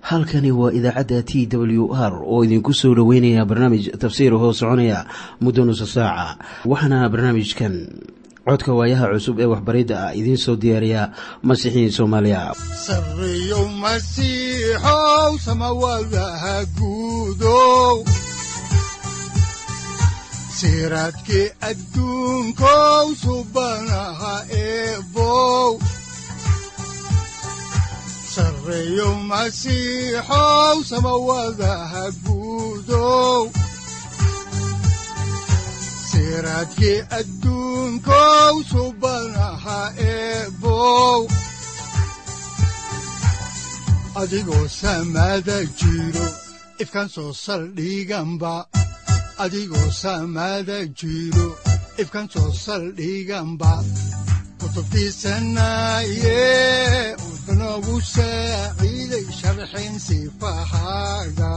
halkani waa idaacadda t w r oo idinku soo dhoweynaya barnaamij tafsiir hoo soconaya muddo nusa saaca waxaana barnaamijkan codka waayaha cusub ee waxbaridda ah idiin soo diyaariya masiixiin soomaaliya siraadkii adduunkow subanaha eebow sareeyo masiixow samawadaha guudow siraadkii adduunkow subanaha eebow adigoo samaada jiro ifkan soo saldhiganba adigoo saamaada jiro ifkan soo saldhiganba kutubtiisanaaye udanogu saaciiday sharxin sifahaaga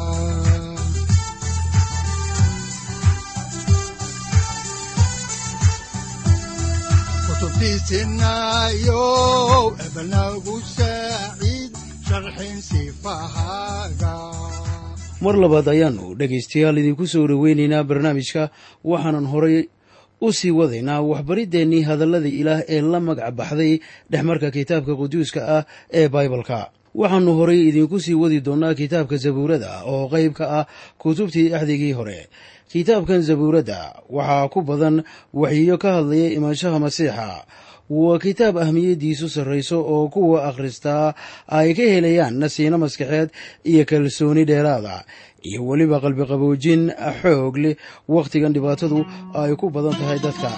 kutubtiisinaayo ebanagu saaciid sharxin sifahaaga mar labaad ayaannu dhegaystayaal idinku soo dhoweynaynaa barnaamijka waxaanan horay u sii wadaynaa waxbariddeenii hadalladii ilaah ee la magac baxday dhexmarka kitaabka quduuska ah ee baibalka waxaannu horay idinku sii wadi doonnaa kitaabka zabuurada oo qayb ka ah kutubtii axdigii hore kitaabkan zabuuradda waxaa ku badan waxyiyo ka hadlaya imaanshaha masiixa waa kitaab ahmiyaddiisu sarrayso oo kuwa akhristaa ay ka helayaan nasiino maskaxeed iyo kalsooni dheeraada iyo weliba qalbiqaboojin xoog leh wakhtigan dhibaatadu ay ku badan tahay dadka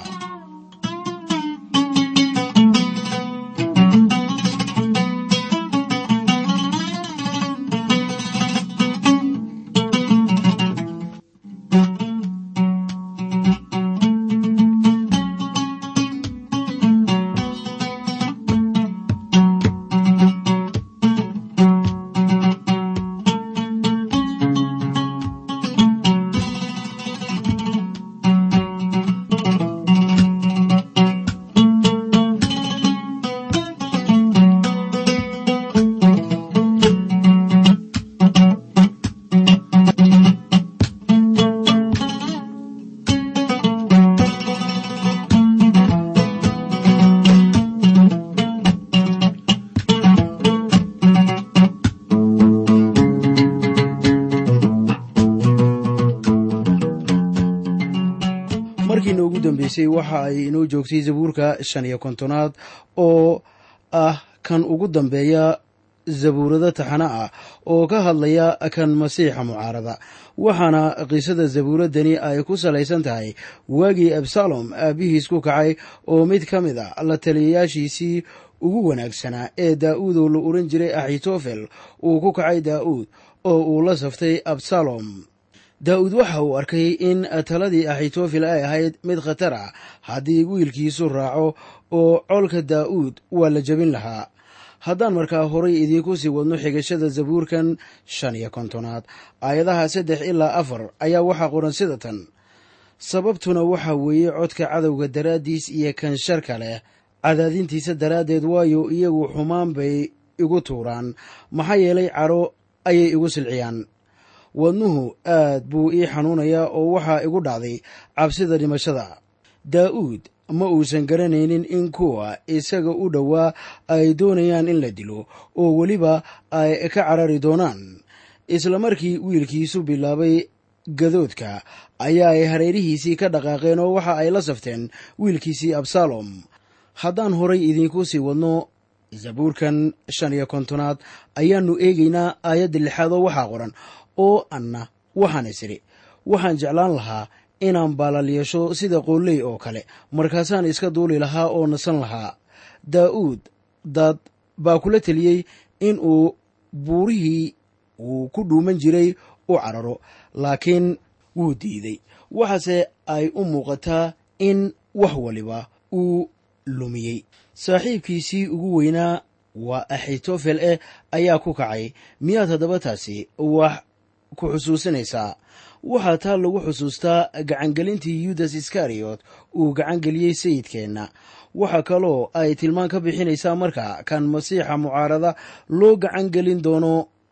markiina ugu dambeysay waxa ay inoo joogtay zabuurka shan iyo kontonaad oo ah kan ugu dambeeya zabuurado taxana ah oo ka hadlaya kan masiixa mucaarada waxaana qisada zabuuradani ay ku salaysan tahay waagii absalom aabbihiis ku kacay oo mid ka mid a la taliyayaashiisii ugu wanaagsanaa ee daa'uud oo la oran jiray axitofel uu ku kacay daa'uud oo uu la saftay absalom daa'uud waxa uu arkay in taladii axitofel ay ahayd mid khatar ah haddii wiilkiisu raaco oo colka daa'uud waa la jebin lahaa haddaan markaa horay idiinku sii wadno xigashada zabuurkan shan iyo kontonaad aayadaha saddex ilaa afar ayaa waxaa qoran sida tan sababtuna waxaa weeye codka cadowga daraaddiis iyo kan sharka leh cadaadintiisa daraaddeed waayo iyagu xumaan bay igu tuuraan maxaa yeelay cadho ayay igu silciyaan wadnuhu aad buu ii xanuunayaa oo waxaa igu dhacday cabsida dhimashada daa'uud ma uusan garanaynin in kuwa isaga u dhowaa ay doonayaan in la dilo oo weliba ay ka carari doonaan isla markii wiilkiisu bilaabay gadoodka ayaa ay hareerihiisii ka dhaqaaqeen oo waxa ay la safteen wiilkiisii absalom haddaan horay idiinku sii wadno zabuurkan shan iyo kontonaad ayaannu eegaynaa aayadda lixaad oo waxaa qoran oo anna waxaan isiri waxaan jeclaan lahaa inaan baalal yeesho sida qooley oo kale markaasaan iska duuli lahaa oo nasan lahaa daa'uud dad baa kula teliyey in uu buurihii uu ku dhuuman jiray u cararo laakiin wuu diiday waxaase ay u muuqataa in wax waliba uu lumiyey saaxiibkiisii ugu weynaa waa axitofel eh ayaa ku kacay miyaad haddaba taasi wax ku xusuusinaysaa waxaa taa lagu xusuustaa gacangelintii yudas iskariyot uu gacangeliyey sayidkeenna waxaa kaloo ay tilmaan ka bixinaysaa marka kan masiixa mucaarada loo gacangelin doono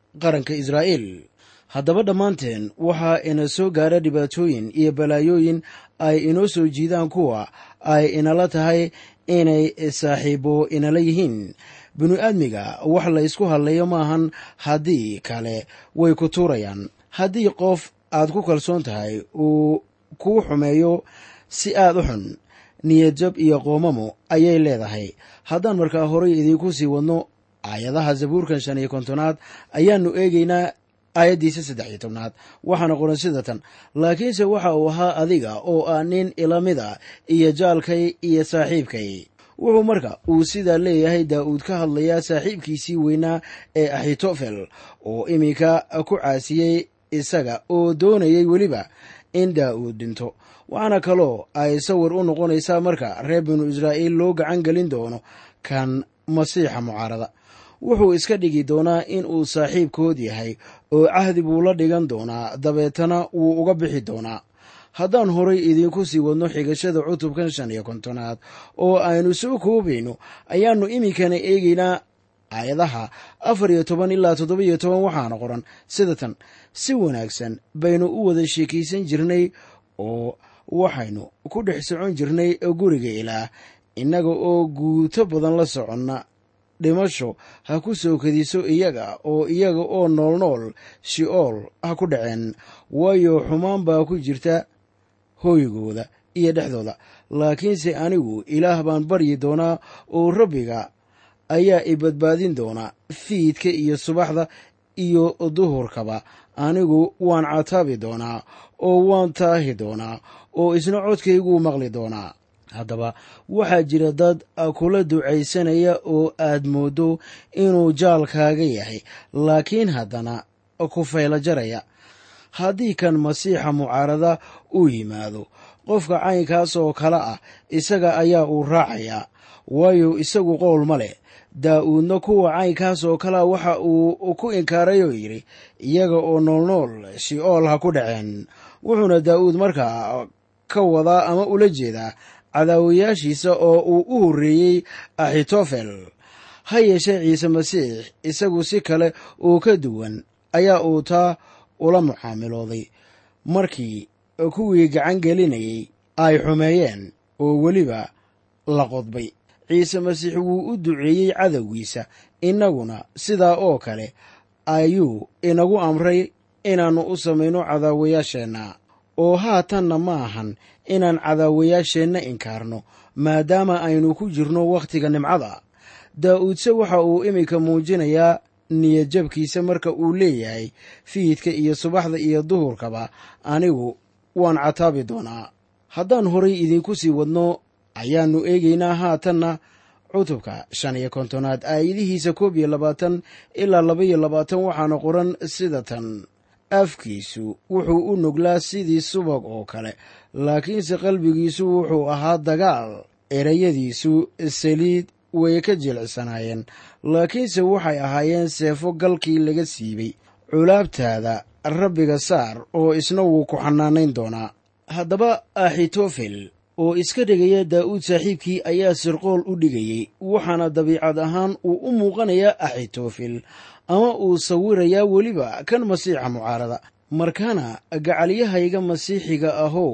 qaranka israa'iil haddaba dhammaanteen waxaa ina soo gaara dhibaatooyin iyo balaayooyin ay inoo soo jiidaan kuwa ay inala tahay inay saaxiibo inala yihiin binu aadmiga wax la ysku hadlayo maahan haddii kale way ku tuurayaan haddii qof aad ku kalsoon tahay uu kuu xumeeyo si aad u xun niyadjab iyo qoomamo ayay leedahay haddaan markaa horay idiinku sii wadno aayadaha zabuurkan shan iyo kontonaad ayaannu eegaynaa aayaddiisa saddex iyo tobnaad waxaana qoran sida tan laakiinse waxa uu ahaa adiga oo ah nin ilamida iyo jaalkay iyo saaxiibkay wuxuu marka uu sidaa leeyahay daa'uud ka hadlayaa saaxiibkiisii weynaa ee axitofel oo iminka ku caasiyey isaga oo doonayay weliba in daa'uud dhinto waxaana kaloo ay sawir u noqonaysaa marka reer binu israa'iil loo gacan gelin doono kan masiixa mucaarada wuxuu iska dhigi doonaa in uu saaxiibkood yahay oo cahdi buu la dhigan doonaa dabeetana wuu uga bixi doonaa haddaan horay idiinku sii wadno xigashada cutubkan shan iyo kontonaad oo aynu soo koobayno ayaannu iminkana eegaynaa aayadaha afar iyo toban ilaa toddoba iyo toban waxaana qoran sida tan si wanaagsan baynu u wada sheekaysan jirnay oo waxaynu ku dhex socon jirnay guriga ilaah innaga oo guuto badan la soconna dhimasho ha ku soo kadiso iyaga oo iyaga oo noolnool shi'ool ha ku dhaceen waayo xumaan baa ku jirta hooygooda iyo dhexdooda laakiinse anigu ilaah baan baryi doonaa oo rabbiga ayaa i badbaadin doonaa fiidka iyo subaxda iyo duhurkaba anigu waan cataabi doonaa oo waan taahi doonaa oo isna codkayguu maqli doonaa haddaba waxaa jira dad kula ducaysanaya oo aad mooddo inuu jaalkaaga yahay laakiin haddana ku faylo jaraya haddii kan masiixa mucaarada uu yimaado qofka caynkaas oo kale ah isaga ayaa uu raacayaa waayo isagu qowl ma leh daa'uudna kuwa caynkaas oo kalea waxa uu ku inkaaray oo yidhi iyaga oo noolnool shi'ool ha ku dhaceen wuxuuna daa'uud markaa ka wadaa ama ula jeedaa cadaawayaashiisa oo uu u horreeyey axitofel ha yeeshee ciise masiix isagu si kale oo ka duwan ayaa uu taa ula mucaamilooday markii kuwii gacan gelinayay ay xumeeyeen oo weliba la qodbay ciise masiix wuu u duceeyey cadowgiisa innaguna sidaa oo kale ayuu inagu amray inaannu u samayno cadaawayaasheenna oo haatanna ma ahan inaan cadaawayaasheenna inkaarno maadaama aynu ku jirno wakhtiga nimcada daa'uudse waxa uu iminka muujinayaa niyadjabkiisa marka uu leeyahay fiidka iyo subaxda iyo duhurkaba anigu waan cataabi doonaa haddaan horay idiinku sii wadno ayaannu eegaynaa haatanna cutubka shan iyo kontonaad aayadihiisa koob iyo labaatan ilaa laba iyo labaatan waxaana qoran sida tan afkiisu wuxuu u nuglaa sidii subag oo kale laakiinse qalbigiisu wuxuu ahaa dagaal erayadiisu saliid way ka jilicsanaayeen laakiinse waxay ahaayeen seefo galkii laga siibay culaabtaada rabbiga saar oo isna wuu ku xanaanayn doonaa haddaba axitofel oo iska dhigaya daa'uud saaxiibkii ayaa sirqool u dhigayey waxaana dabiicad ahaan uu u muuqanayaa axitofel ama uu sawirayaa weliba kan masiixa mucaarada markaana gacalyahayga masiixiga ahow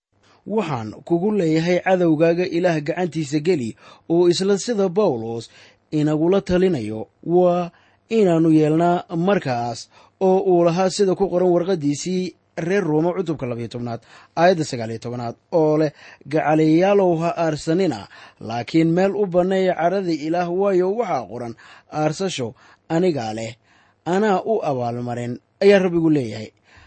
waxaan kugu leeyahay cadowgaaga ilaah gacantiisa geli oo isla sida bawlos inagula talinayo waa inaannu yeelnaa markaas oo uu lahaa sida ku qoran warqaddiisii reer ruuma cutubka labayo tobnaad aayadda sagaaliyo tobnaad oo leh gacaliyayaalow ha aarsanina laakiin meel u banneeya cadhada ilaah waayo waxaa qoran aarsasho anigaa leh anaa u abaalmarin ayaa rabbigu leeyahay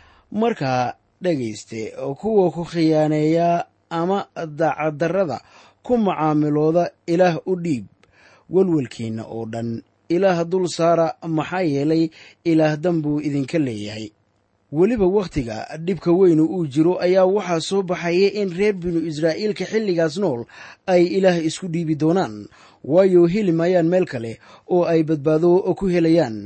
markaa dhegayste kuwa ku khiyaaneeyaa ama dacadarrada ku macaamilooda ilaah u dhiib welwelkiinna oo dhan ilaah dul saara maxaa yeelay ilaah dan buu idinka leeyahay weliba wakhtiga dhibka weynu uu jiro ayaa waxaa soo baxaya in reer binu israa'iilka xilligaas nool ay ilaah isku dhiibi doonaan waayo heli maayaan meel kale oo ay badbaado ku helayaan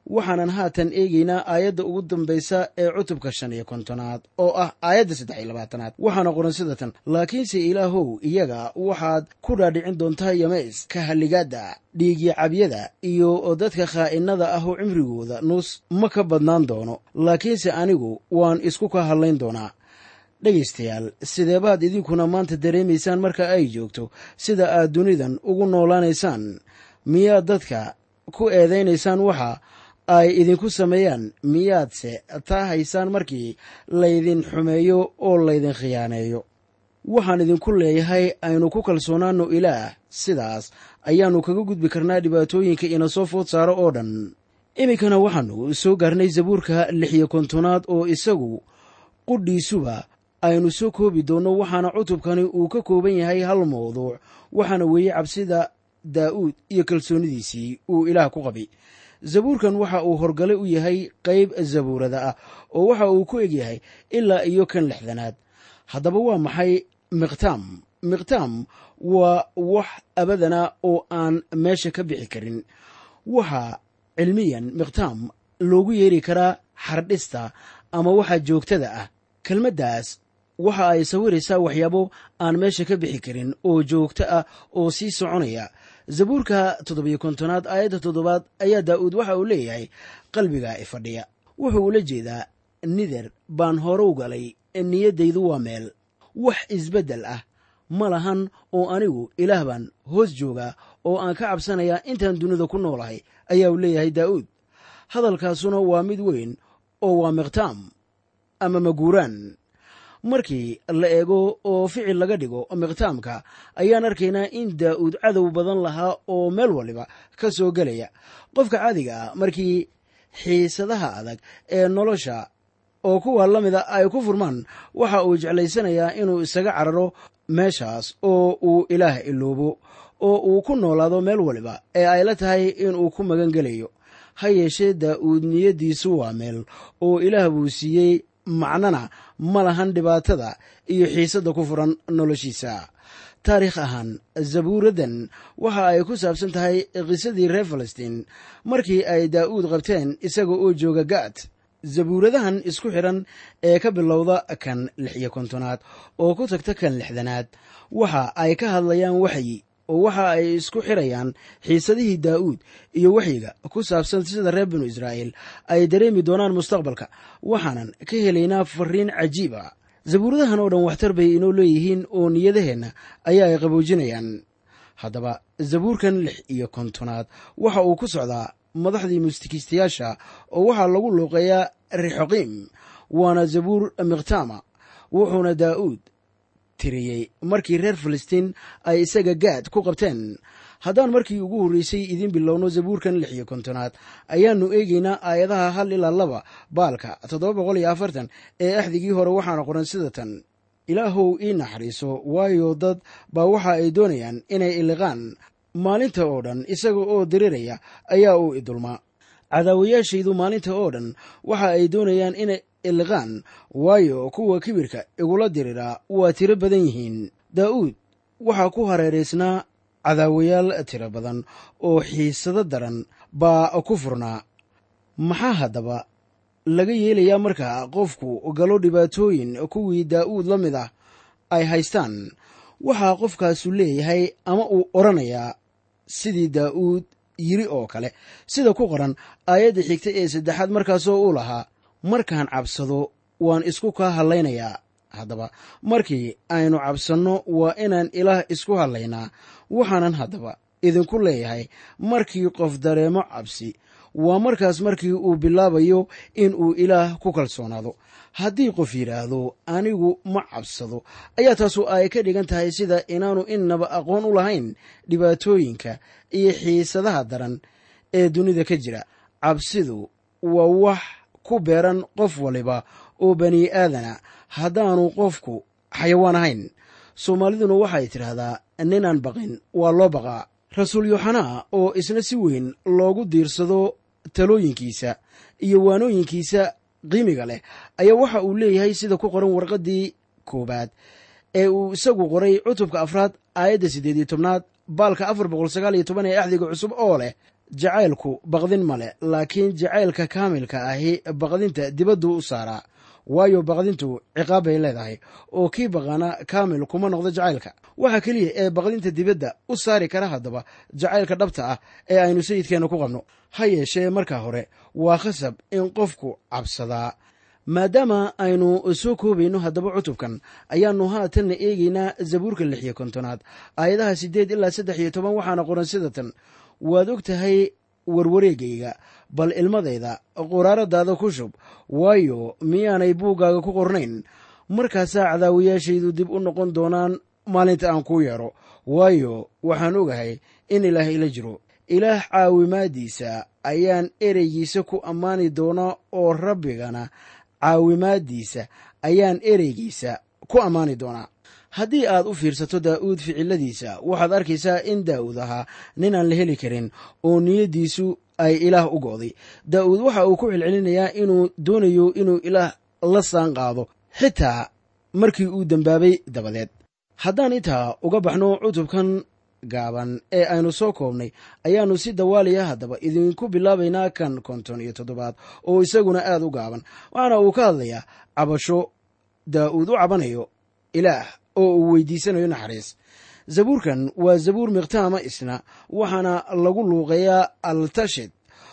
waxaanan haatan eegaynaa aayadda ugu dambaysa ee cutubka shan iyo kontonaad oo ah aayadda saddex iyo labaatanaad waxaana qoran sida tan laakiinse ilaahow iyaga waxaad ku dhaadhicin doontaa yameys ka halligaadda dhiigya cabyada iyo dadka khaa'inada ah oo cimrigooda nus ma ka badnaan doono laakiinse anigu waan isku ka hadlayn doonaa dhegaystayaal sideebaad idinkuna maanta dareemaysaan marka ay joogto sida aad dunidan ugu noolaanaysaan miyaad dadka ku eedaynaysaan waxa ay idinku sameeyaan miyaadse taa haysaan markii laydin xumeeyo oo laydin khiyaaneeyo waxaan idinku leeyahay aynu ku kalsoonaanno ilaah sidaas ayaannu kaga gudbi karnaa dhibaatooyinka ina soo food saaro oo dhan iminkana waxaannu soo gaarnay zabuurka lix iyo kontonaad oo isagu qudhiisuba aynu soo koobi doonno waxaana cutubkani uu ka kooban yahay hal mawduuc waxaana weeye cabsida daa'uud iyo kalsoonidiisii uu ilaah ku qabay zabuurkan waxa uu horgale u yahay qayb zabuurada ah oo waxa uu ku egyahay ilaa iyo kan lixdanaad haddaba waa maxay miqtaam miqtaam waa wax abadana oo aan meesha ka bixi karin waxaa cilmiyan miqtaam loogu yeeri karaa xardhista ama waxa joogtada ah kelmaddaas waxa ay sawiraysaa waxyaabo aan meesha ka bixi karin oo joogto ah oo sii soconaya zabuurka toddobiyo kontonaad aayadda toddobaad ayaa daa'uud waxa uu leeyahay qalbiga ifadhiya wuxuu ula jeedaa nider baan hore u galay niyaddaydu waa meel wax isbeddel ah ma lahan oo anigu ilaah baan hoos joogaa oo aan ka cabsanayaa intaan dunida ku noolahay ayaa uu leeyahay daa'uud hadalkaasuna waa mid weyn oo waa miqtaam ama maguuraan markii la eego oo ficil laga dhigo miqtaamka ayaan arkaynaa in daa'uud cadow badan lahaa oo meel waliba ka soo gelaya qofka caadiga ah markii xiisadaha adag ee nolosha oo kuwa la mida ay ku furmaan waxa uu jeclaysanayaa inuu isaga cararo meeshaas oo uu ilaah iloobo oo uu ku noolaado meel waliba ee ay la tahay inuu ku magan gelayo ha yeeshee daa'uud niyaddiisu waa meel oo ilaah buu siiyey macnana ma lahan dhibaatada iyo xiisadda ku furan noloshiisa taariikh ahaan zabuuraddan waxa ay ku saabsan tahay qisadii reer falastiin markii ay daa'uud qabteen isaga oo jooga gaad zabuuradahan isku xidhan ee ka bilowda kan lix iyo kontonaad oo ku tagta kan lixdanaad waxa ay ka hadlayaan waxyi oo waxa ay isku xirayaan xiisadihii daa'uud iyo waxyiga ku saabsan sida reer binu israa'iil ay dareemi doonaan mustaqbalka waxaanan ka helaynaa fariin cajiib a zabuuradahan oo dhan waxtar bay inoo leeyihiin oo niyadaheenna ayaa ay qaboojinayaan haddaba zabuurkan lix iyo kontonaad waxa uu ku socdaa madaxdii mustikiistayaasha oo waxaa lagu luuqeeyaa rixoqiim waana zabuur miqtaama wuxuuna daa'uud tiriyey markii reer falastiin ay isaga gaad ku qabteen haddaan markii ugu horreysay idiin bilowno zabuurkan lix iyo kontonaad ayaannu eegaynaa aayadaha hal ilaa laba baalka toddoba boqol iyo afartan ee axdigii hore waxaana qoran sida tan ilaahow ii naxariiso waayo dad baa waxa ay doonayaan inay iliqaan maalinta oo dhan isaga oo diriraya ayaa uu idulmaa cadaawayaashaydu maalinta oo dhan waxa ay doonayaan inay iliqaan waayo kuwa kibirka igula diriraa waa tiro badan yihiin daa'uud waxaa ku hareeraysnaa cadaawayaal tiro badan oo xiisado daran baa ku furnaa maxaa haddaba laga yeelayaa markaa qofku galo dhibaatooyin kuwii daa'uud la mid ah ay haystaan waxaa qofkaasu leeyahay ama uu odhanayaa sidii daa'uud yiri oo kale sida ku qoran aayadda xigta ee saddexaad markaasoo uu lahaa markaan cabsado waan isku kaa hadlaynayaa haddaba markii aynu cabsanno waa inaan ilaah isku hadlaynaa waxaanan haddaba idinku leeyahay markii qof dareemo cabsi waa markaas markii uu bilaabayo in uu ilaah ku kalsoonaado haddii qof yidhaahdo anigu ma cabsado ayaa taasu ay ka dhigan tahay sida inaanu innaba aqoon u lahayn dhibaatooyinka iyo xiisadaha daran ee dunida ka jira cabsidu waa wax ku beeran qof waliba oo bani aadana haddaanu qofku xayawaan ahayn soomaaliduna waxay tidhaahdaa ninaan baqin waa loo baqaa rasuul yooxanaa oo isna si weyn loogu diirsado talooyinkiisa iyo waanooyinkiisa qiimiga leh ayaa waxa uu leeyahay sida ku qoran warqaddii koowaad ee uu isagu qoray cutubka afraad aayadda siddeed iyo tobnaad baalka afar boqol sagaal iyo toban ee axdiga cusub oo leh jacaylku baqdin male laakiin jacaylka kaamilka ahi baqdinta dibadduu u saaraa waayo baqdintu ciqaab bay leedahay oo kii baqana kaamil kuma noqdo jacaylka waxa keliya ee baqdinta dibadda u saari kara haddaba jacaylka dhabta ah ee aynu sayidkeenna ku qabno ha yeeshee markaa hore waa khasab in qofku cabsadaa maadaama aynu soo koobayno haddaba cutubkan ayaannu haatanna eegaynaa zabuurka lix iyo kontonaad aayadaha siddeed ilaa saddex iyo toban waxaana qoran sida tan waad og tahay warwareegayga bal ilmadayda quraaradaada ku shub waayo miyaanay buuggaaga ku qornayn markaasaa cadaawayaashaydu dib u noqon doonaan maalinta aan kuu yeedho waayo waxaan ogahay in ilaah ila jiro ilaah caawimaaddiisa ayaan ereygiisa ku ammaani doonaa oo rabbigana caawimaaddiisa ayaan ereygiisa ku ammaani doonaa haddii aad u fiirsato daa'uud ficiladiisa waxaad arkaysaa in daa'uud ahaa nin aan la heli karin oo niyaddiisu ay ilaah u go'day daa'uud waxa uu ku celcelinayaa inuu doonayo inuu ilaah la saan qaado xitaa markii uu dembaabay dabadeed haddaan intaa uga baxno cutubkan gaaban ee aynu soo koobnay ayaannu si dawaaliya haddaba idinku bilaabaynaa kan konton iyo toddobaad oo isaguna aad u gaaban waxaana uu ka hadlayaa cabasho daa'uud u cabanayo ilaah oo uu weydiisanayo naxariis zabuurkan waa zabuur mikhtaama isna waxaana lagu luuqeeyaa altashid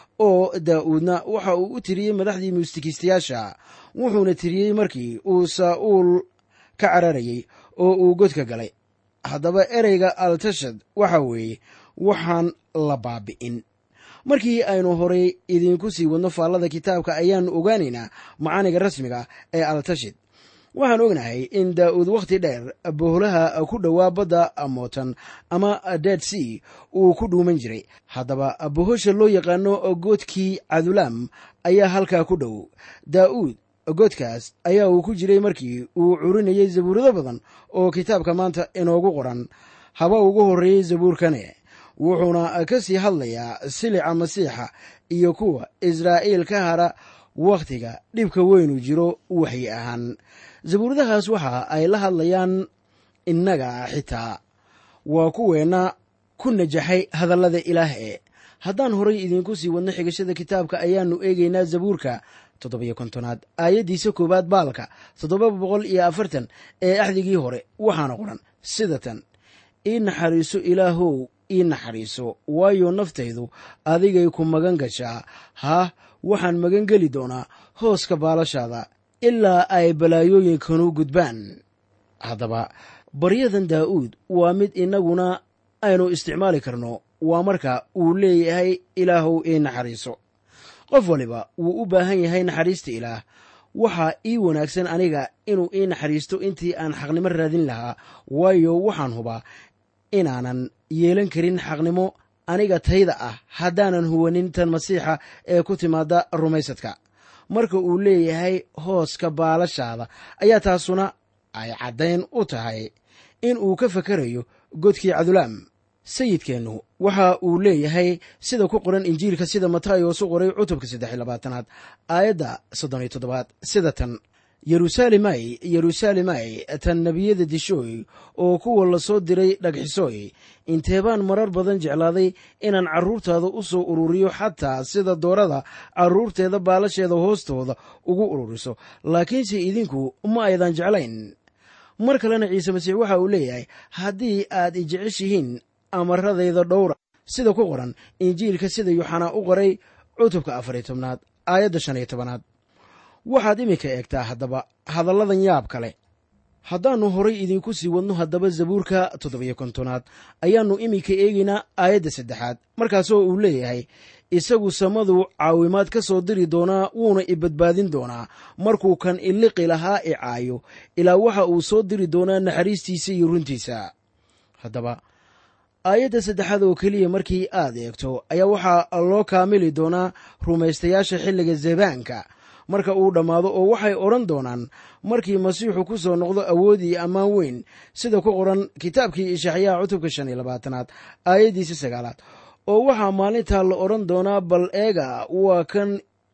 oo daa'uudna waxa uu u tiriyey madaxdii muusikiistayaasha wuxuuna tiriyey markii uu saa'uul ka cararayey oo uu godka galay haddaba ereyga altashad waxa weeye waxaan la baabi'in markii aynu horay idinku sii wadno faallada kitaabka ayaannu ogaanaynaa macaaniga rasmiga ee altashid waxaan ognahay in daa'uud wakhti dheer bohlaha ku dhowaa badda mootan ama dead sea uu ku dhuuman jiray haddaba bohosha loo yaqaano goodkii cadulaam ayaa halkaa ku dhow daa'uud godkaas ayaa uu ku jiray markii uu curinayay zabuurado badan oo kitaabka maanta inoogu qoran haba ugu horreeyey zabuurkane wuxuuna ka sii hadlayaa silica masiixa iyo kuwa israa'iil ka hara wakhtiga dhibka weynu jiro waxyi ahaan zabuuradahaas waxa ay la hadlayaan innaga xitaa waa kuweenna ku najaxay hadallada ilaah ee haddaan horay idiinku sii wadno xigashada kitaabka ayaannu eegaynaa zabuurka toddobiyo kontonaad aayaddiisa koowaad baalka toddoba boqol iyo afartan ee axdigii hore waxaana qoran sida tan ii naxariiso ilaahow ii naxariiso waayo naftaydu adigay ku magan gashaa haah waxaan magan geli doonaa hooska baalashaada ilaa ay balaayooyinkanu gudbaan haddaba baryadan daa'uud waa mid innaguna aynu isticmaali karno waa marka uu leeyahay ilaahow ii naxariiso qof waliba wuu u baahan yahay naxariista ilaah waxaa ii wanaagsan aniga inuu ii naxariisto intii aan xaqnimo raadin lahaa waayo waxaan hubaa inaanan yeelan karin xaqnimo aniga tayda ah haddaanan huwanin tan masiixa ee ku timaada rumaysadka marka uu leeyahay hooska baalashaada ayaa taasuna ay caddayn u tahay in uu ka fakarayo godkii cadulaam sayidkeennu waxa uu leeyahay sida ku qoran injiilka sida matayos u qoray cutubka saddex iyo labaatanaad aayadda soddon iyo toddobaad sida tan yeruusaalemay yeruusaalemay tan nebiyada dishooy oo kuwa la soo diray dhagxisooy inteebaan marar badan jeclaaday inaan carruurtaada u soo ururiyo xataa sida doorada carruurteeda baalasheeda hoostooda ugu ururiso laakiinse idinku ma aydan jeclayn mar kalena ciise masiix waxa uu leeyahay haddii aad i jeceshihiin amaradayda dhowra sida ku qoran injiilka sida yuxanaa u qoray cutubka afar iyo tobnaad aayadda shan iyo tobanaad waxaad iminka eegtaa haddaba hadalladan yaab kale haddaannu horay idinku sii wadno haddaba zabuurka toddobiyo kontonaad ayaannu iminka eegaynaa aayadda saddexaad markaasoo uu leeyahay isagu samadu caawimaad ka soo diri doonaa wuuna i badbaadin doonaa markuu kan iliqi lahaa i caayo ilaa waxa uu soo diri doonaa naxariistiisa iyo runtiisa haddaba aayadda saddexaad oo keliya markii aad eegto ayaa waxaa loo kaamili doonaa rumaystayaasha xilliga zebaanka marka uu dhammaado oo waxay odhan doonaan markii masiixu ku soo noqdo awood iyo ammaan weyn sida ku qoran kitaabkii ishaxyaha cutubka shan iyo labaatanaad aayaddiisa sagaalaad oo waxaa maalintaa la odhan doonaa bal eega waa kan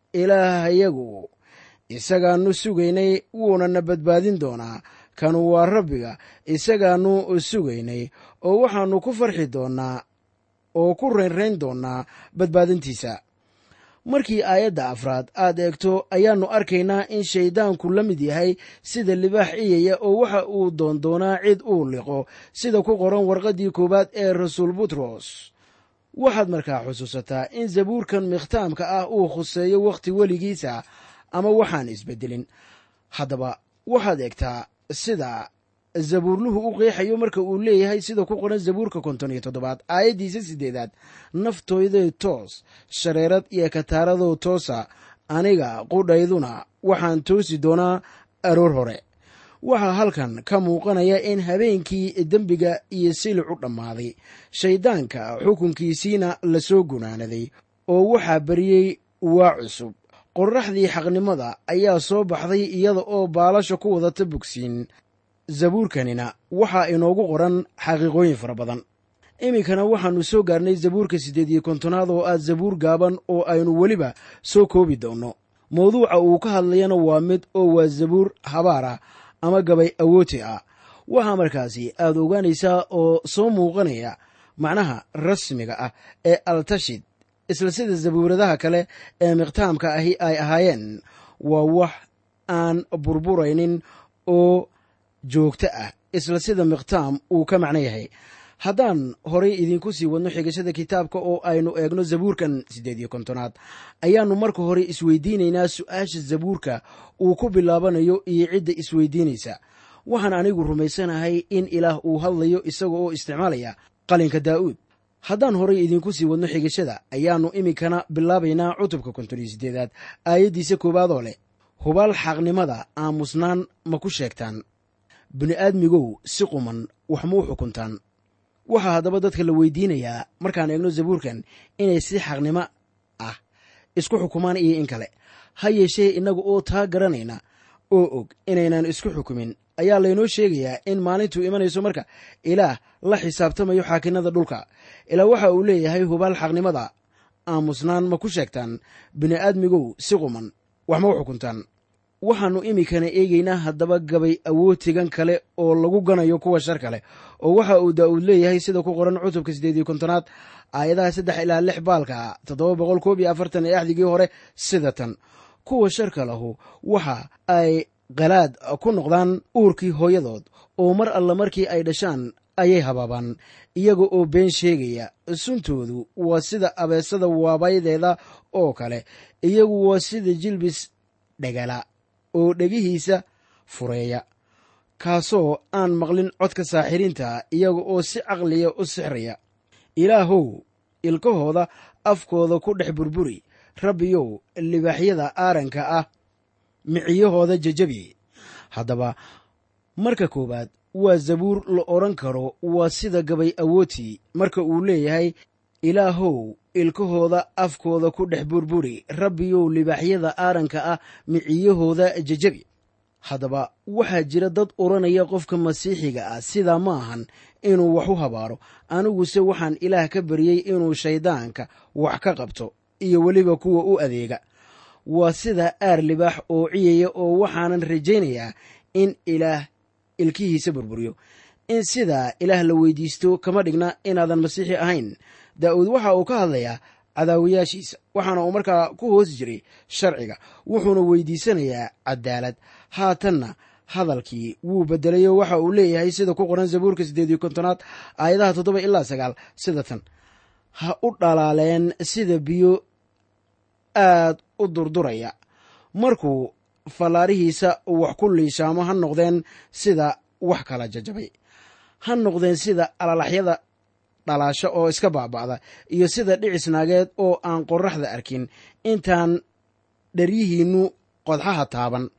ilaahayagu isagaannu sugaynay wuuna na badbaadin doonaa kanu waa rabbiga isagaannu sugaynay oo waxaannu ku farxi doonnaa oo ku reynrayn doonaa badbaadintiisa markii aayadda afraad aad eegto ayaannu arkaynaa in shayddaanku la mid yahay sida libaax ciyaya oo waxa uu doondoonaa cid uu liqo sida ku qoran warqaddii koowaad ee rasuul butros waxaad markaa xusuusataa in zabuurkan mikhtaamka ah uu khuseeyo wakhti weligiisa ama waxaan isbeddelin haddaba waxaad eegtaa sida zabuurluhu u qeexayo marka uu leeyahay sida ku qoran zabuurka konton iyo toddobaad aayaddiisa siddeedaad naftooyday toos shareerad iyo kataaradoo toosa aniga qudhayduna waxaan toosi doonaa aroor hore waxaa halkan ka muuqanaya in habeenkii dembiga iyo silic u dhammaaday shayddaanka xukunkiisiina la soo gunaanaday oo waxaa bariyey waa cusub qorraxdii xaqnimada ayaa soo baxday iyada oo baalasha ku wadata bogsiin zabuurkanina waxaa inoogu qoran xaqiiqooyin fara badan iminkana waxaannu soo gaarnay zabuurka siddeed iyo kontonaad oo ah zabuur gaaban oo aynu weliba soo koobi doonno mawduuca uu ka hadlayana waa mid oo waa zabuur habaar ah ama gabay awooti ah waxaa markaasi aad ogaanaysaa oo soo muuqanaya macnaha rasmiga ah ee altashid isla sida zabuuradaha kale ee mikhtaamka ahi ay ahaayeen waa wax aan burburaynin oo joogto ah isla sida mikhtaam uu ka macno yahay haddaan horay idinku sii wadno xigashada kitaabka oo aynu eegno zabuurkan siddeed iyo kontonaad ayaannu marka hore isweydiinaynaa su-aasha zabuurka uu ku bilaabanayo iyo cidda isweydiinaysa waxaan anigu rumaysanahay in ilaah uu hadlayo isaga oo isticmaalaya qalinka daa'uud haddaan horay idinku sii wadno xigashada ayaannu iminkana bilaabaynaa cutubka konton iyo siddeedaad aayaddiisa koowaadoo leh hubaal xaqnimada aamusnaan ma ku sheegtaan bini'aadmigow si quman wax ma u xukuntaan waxaa haddaba dadka la weydiinayaa markaan eegno zabuurkan inay si xaqnimo ah isku xukumaan iyo in kale ha yeeshee innaga oo taa garanayna oo og inaynan isku xukumin ayaa laynoo sheegayaa in maalintuu imanayso marka ilaah la xisaabtamayo xaakinada dhulka ilaa waxa uu leeyahay hubaal xaqnimada aamusnaan ma ku sheegtaan bini'aadmigow si quman wax ma u xukuntaan waxaannu iminkana eegaynaa haddaba gabay awootigan kale oo lagu ganayo kuwa shar kale oo waxa uu daa'uud leeyahay sida ku qoran cutubka siddeed iyo kontonaad aayadaha saddex ilaa lix baalka toddoba boqol koob iyo afartan ee axdigii hore sida tan kuwa sharka lahu waxa ay qalaad ku noqdaan uurkii hooyadood oo mar alla markii ay dhashaan ayay habaabaan iyaga oo been sheegaya suntoodu waa sida abeesada waabaydeeda oo kale iyagu waa sida jilbis dhegala oo dhegihiisa fureeya kaasoo aan maqlin codka saaxiriinta iyaga oo si caqliya u sixraya ilaahow ilkahooda afkooda ku dhex burburi rabbiyow libaaxyada aaranka ah miciyahooda jajabi haddaba marka koowaad waa zabuur la odhan karo waa sida gabay awooti marka uu leeyahay ilaahow ilkahooda afkooda ku dhex burburi rabbiyow libaaxyada aaranka ah miciyahooda jajabi haddaba waxaa jira dad odhanaya qofka masiixiga ah sidaa ma ahan inuu wax u habaaro aniguse waxaan ilaah ka baryey inuu shayddaanka wax ka qabto iyo weliba kuwa u adeega waa sida aar libaax oo ciyaya oo waxaanan rajaynayaa in ilaah ilkihiisa burburiyo in sidaa ilaah la weydiisto kama dhigna inaadan masiixi ahayn daa'uud waxa uu ka hadlayaa cadaawayaashiisa waxaana uu markaa ku hoos jiray sharciga wuxuuna weydiisanayaa cadaalad haatanna hadalkii wuu bedelayo waxa uu leeyahay sida ku qoran zabuurka siddeed iyo kontonaad aayadaha toddoba ilaa sagaal sida tan ha u dhalaaleen sida biyo aad u durduraya markuu fallaarihiisa wax ku liishaamo ha noqdeen sida wax kala jajabay ha noqdeen sida alalaxyada dhalaasho oo iska baaba'da iyo sida dhicis naageed oo aan qorraxda arkin intaan dheryihiinnu qodxaha taaban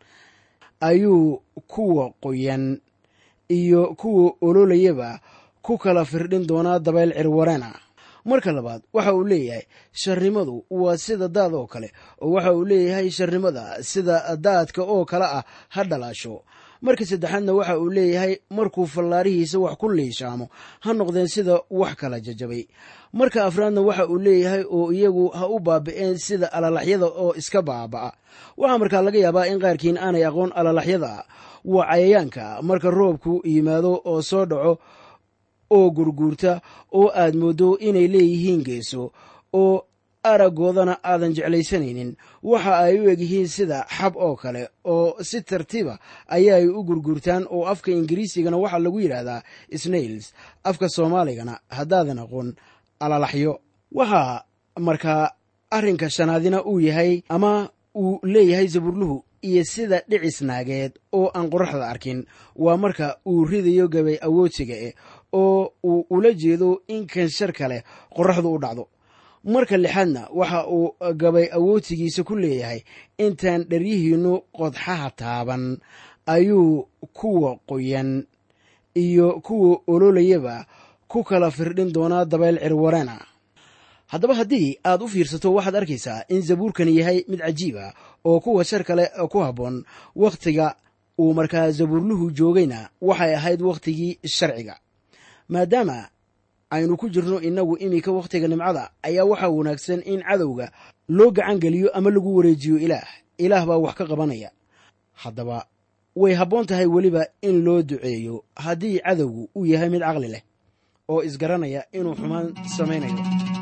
ayuu kuwa qoyan iyo kuwa ololayaba ku kala firdhin doonaa dabayl cirwareena marka labaad waxa uu leeyahay sharnimadu waa sida daad oo kale oo waxa uu leeyahay sharnimada sida daadka oo kale ah ha dhalaasho marka saddexaadna waxa uu leeyahay markuu fallaarihiisa wax ku liishaamo ha noqdeen sida wax kala jajabay marka afraadna waxa uu leeyahay oo iyagu ha u baabi'een sida alalaxyada oo iska baaba'a waxaa markaa laga yaabaa in qaarkiin aanay aqoon alalaxyada waa cayayaanka marka roobku yimaado oo soo dhaco oo gurguurta oo aad mooddo inay leeyihiin geeso oo araggoodana aadan jeclaysanaynin waxa ay u egyihiin sida xab oo kale oo si tartiiba ayaay u gurgurtaan oo afka ingiriisigana waxaa lagu yidhaahdaa snails afka soomaaligana haddaadan aqoon alalaxyo waxaa markaa arrinka shanaadina uu yahay ama uu leeyahay sabuurluhu iyo sida dhicis naageed oo aan qoraxda arkin waa marka uu ridayo gabay awoodsiga eh oo uu ula jeedo in kanshar kale qoraxdu u dhacdo marka lixaadna waxa uu gabay awoodsigiisa ku leeyahay intaan dheryihiinnu qodxaha taaban ayuu kuwa qoyan iyo kuwa ololayaba ku kala firdhin doonaa dabayl cirwareena haddaba haddii aad u fiirsato waxaad arkaysaa in zabuurkani yahay mid cajiib ah oo kuwa shar kale ku habboon wakhtiga uu markaa zabuurluhu joogayna waxay ahayd wakhtigii sharciga maadaama aynu ku jirno innagu iminka wakhtiga nimcada ayaa waxaa wanaagsan in cadowga loo gacan geliyo ama lagu wareejiyo ilaah ilaah baa wax ka qabanaya haddaba way habboon tahay weliba in loo duceeyo haddii cadowgu uu yahay mid caqli leh oo isgaranaya inuu xumaan samaynayo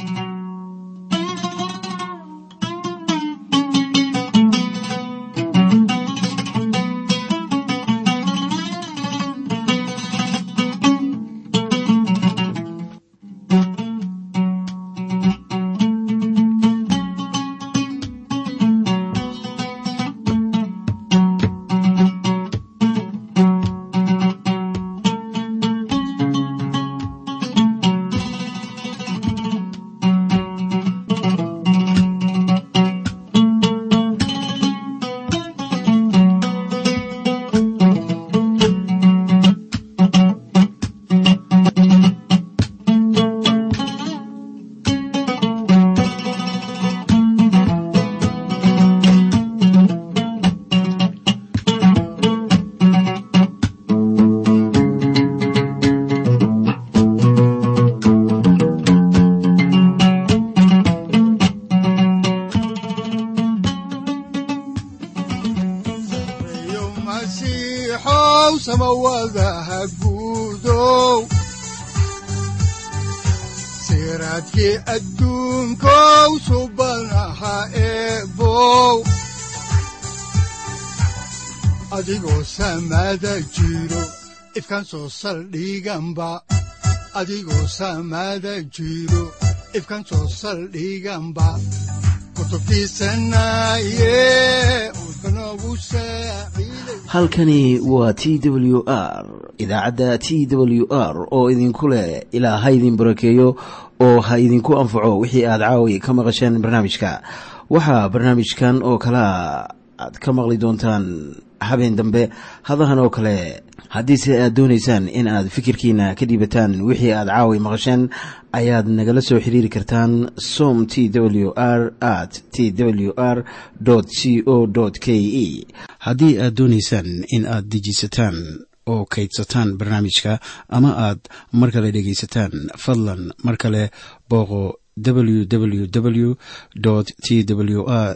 siraadkii adduunkow subanaha eebow adigoo samaada jiro ifkaan soo saldhiganba adigoo samaada jiro ifkaan soo saldhiganba halkani waa t w r idaacadda t w r oo idinku leh ilaa ha idin barakeeyo oo ha idinku anfaco wixii aad caawi ka maqasheen barnaamijka waxaa barnaamijkan oo kalaa aad ka maqli doontaan habeen dambe hadahan oo kale haddiise aad doonaysaan in aad fikirkiina ka dhiibataan wixii aad caawi maqasheen ayaad nagala soo xiriiri kartaan som t w r at t w r c o k e haddii aad doonaysaan in aad dejiisataan oo kaydsataan barnaamijka ama aad mar kale dhegaysataan fadlan mar kale booqo www t w r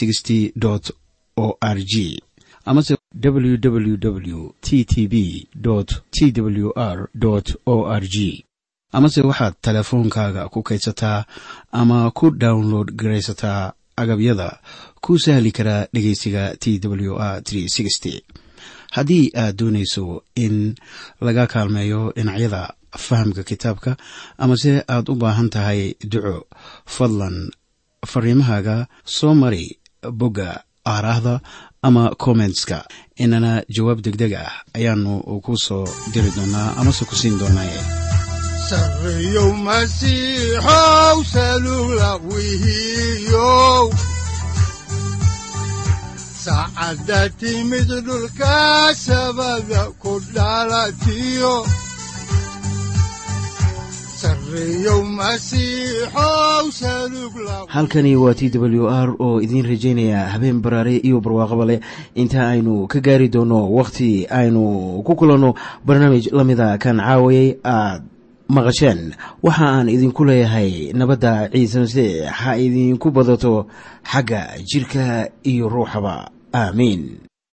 o r g amase www t t b t w r o r g amase waxaad teleefoonkaaga ku kaydsataa ama ku download garaysataa agabyada ku sahli karaa dhegeysiga t w r haddii aad doonayso in laga kaalmeeyo dhinacyada fahamka kitaabka amase aad u baahan tahay duco fadlan fariimahaaga soo mari bogga aaraahda ama kommentska inana jawaab degdeg ah ayaanu ku soo diri doonaa amase ku siin doonaaye sareyow masiixow salula wihiyow saacadda timid dhulka sabada ku dhalatiyo halkani waa t w r oo idiin rajaynaya habeen baraare iyo barwaaqaba leh inta aynu ka gaari doono wakhti aynu ku kulanno barnaamij la mida kan caawayay aad maqasheen waxa aan idinku leeyahay nabadda ciise masiix ha idinku badato xagga jidhka iyo ruuxaba aamiin